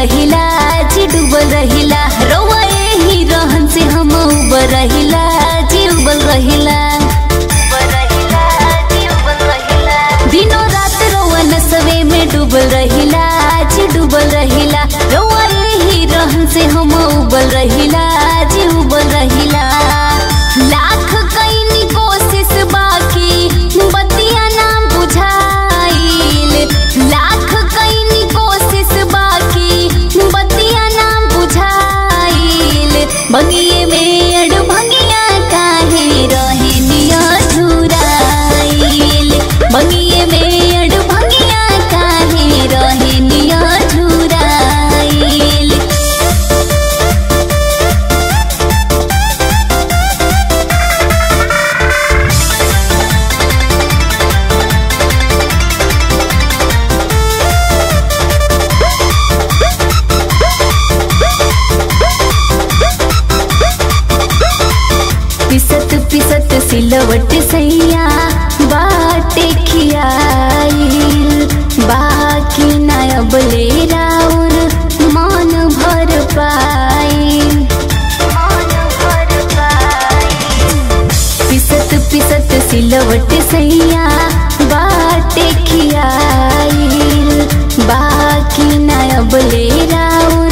रहिला जी डूबल रहिला रउआ एही रहन से हम उबर रहिला जी उबल रहिला दिनों रात रउआ नसवे में डूबल रहिला जी डूबल रहिला रउआ एही रहन से हम उबल रहिला जी उबल रहिला लाख कईनी कोशिश बाकी बतिया ना बुझाइल लाख कईनी कोशिश बाकी बतिया ना बुझाइल बगिए में अड़ भंगिया काहे रहे निया झुराइल बगिए में अड़ भंगिया काहे रहे निया झुराइल पिसत पिसत सिलवट सैया बाटे खियाइल बाकी नायब ले राउर मन भर पाइल पिसत पिसत सिलवट सैया बाटे खियाइल बाकी नायब ले राउर